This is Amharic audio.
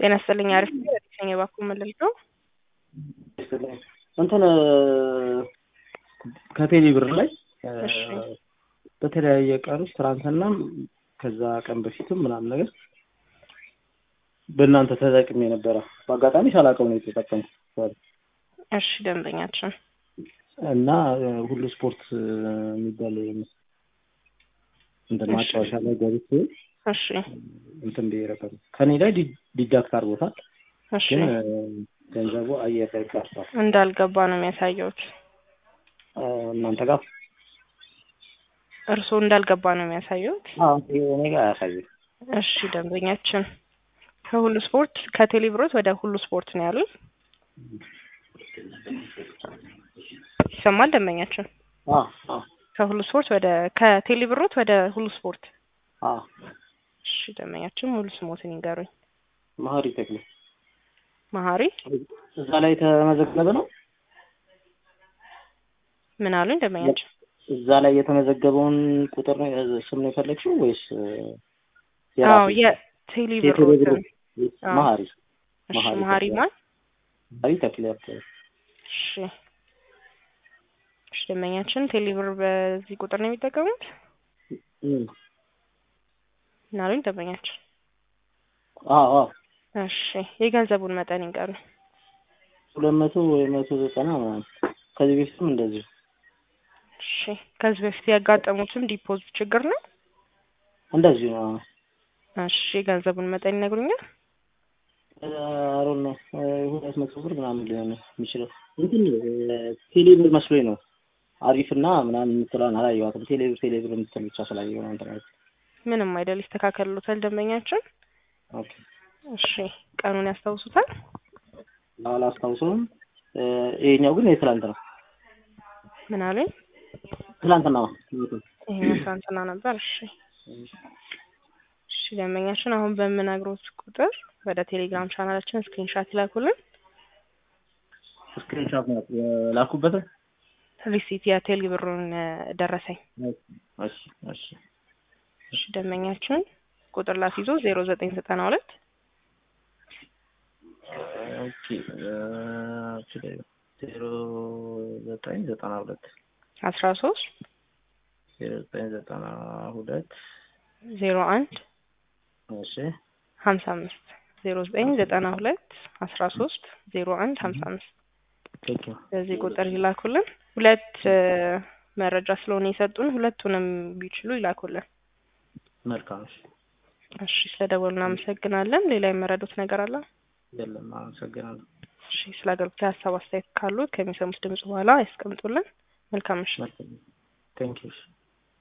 ጤና ይስጥልኝ። አሪፍ ነኝ። እባክዎ መልሶ እንትን ከቴሌ ብር ላይ እሺ በተለያየ ቀኖች ትናንትናም ከዛ ቀን በፊትም ምናምን ነገር በእናንተ ተጠቅሜ ነበረ። በአጋጣሚ ሳላውቀው ነው የተጠቀምኩት እሺ ደንበኛችን እና ሁሉ ስፖርት የሚባል እንትን ማጫወቻ ላይ ገብቼ እሺ እንትን ብዬ ነበር። ከኔ ላይ ዲ- ዲዳክት አድርጎታል፣ እሺ ግን ገንዘቡ አየር ላይ ቀርቷል። እንዳልገባ ነው የሚያሳየውት። እናንተ ጋር እርስዎ እንዳልገባ ነው የሚያሳየውት። አዎ፣ እኔ ጋር አያሳይም። እሺ ደንበኛችን ከሁሉ ስፖርት ከቴሌ ብሮት ወደ ሁሉ ስፖርት ነው ያሉት። ይሰማል ደንበኛችን? አዎ አዎ ከሁሉ ስፖርት ወደ ከቴሌ ብሮት ወደ ሁሉ ስፖርት። አዎ እሺ ደንበኛችን ሙሉ ስሞትን ይንገሩኝ። መሀሪ ተክሌ መሀሪ እዛ ላይ የተመዘገበ ነው። ምን አሉኝ ደንበኛችን? እዛ ላይ የተመዘገበውን ቁጥር ነው ስም ነው የፈለግሽው ወይስ አዎ የቴሌ ብሮትን አዎ። መሀሪ እሺ መሀሪ መሀሪ ተክሌ። ማን? መሀሪ ተክሌ እሺ እሺ ደንበኛችን ቴሌ ብር በዚህ ቁጥር ነው የሚጠቀሙት? እም። ምን አሉኝ ደንበኛችን? አዎ አዎ እሺ የገንዘቡን መጠን ይንገሩኝ። ሁለት መቶ ወይ መቶ ዘጠና ምናምን ከዚህ በፊትም እንደዚሁ እሺ ከዚህ በፊት ያጋጠሙትም ዲፖዚት ችግር ነው? እንደዚሁ ነው። እሺ የገንዘቡን መጠን ይነግሩኛል? አሮን ነው ሁለት መቶ ብር ምናምን ሊሆን የሚችለው እንትን ቴሌ ብር መስሎኝ ነው። አሪፍና ምናምን የምትለውን አላየኋትም። ቴሌ ብር ቴሌ ብር የምትል ብቻ ስላየሁ ነው እንትን ያልኩት። ምንም አይደል ይስተካከልሎታል ደንበኛችን። ኦኬ እሺ ቀኑን ያስታውሱታል? አላስታውሰውም። ይሄኛው ግን የትላንት ነው። ምን አሉኝ? ትላንትና ነው። ይሄኛው ትናንትና ነበር። እሺ እሺ ደንበኛችን አሁን በምነግሮት ቁጥር ወደ ቴሌግራም ቻናላችን ስክሪንሻት ይላኩልን። ስክሪንሾት ነው የላኩበት። ሪሲት የቴሌ ብሩን ደረሰኝ። እሺ እሺ እሺ ደንበኛችን ቁጥር ላስይዞ ዜሮ ዘጠኝ ዘጠና ሁለት ኦኬ ዜሮ ዘጠኝ ዘጠና ሁለት አስራ ሶስት ዜሮ ዘጠኝ ዘጠና ሁለት ዜሮ አንድ እሺ ሀምሳ አምስት ዜሮ ዘጠኝ ዘጠና ሁለት አስራ ሶስት ዜሮ አንድ ሀምሳ አምስት ቴንክ ዩ በዚህ ቁጥር ይላኩልን። ሁለት መረጃ ስለሆነ የሰጡን ሁለቱንም ቢችሉ ይላኩልን። መልካም እሺ እሺ ስለደወሉ እናመሰግናለን። ሌላ የመረዱት ነገር አለ? የለም አመሰግናለሁ እሺ ስለ አገልግሎት ሀሳብ አስተያየት ካሉ ከሚሰሙት ድምጽ በኋላ ያስቀምጡልን። መልካም ምሽት። ቴንክ ዩ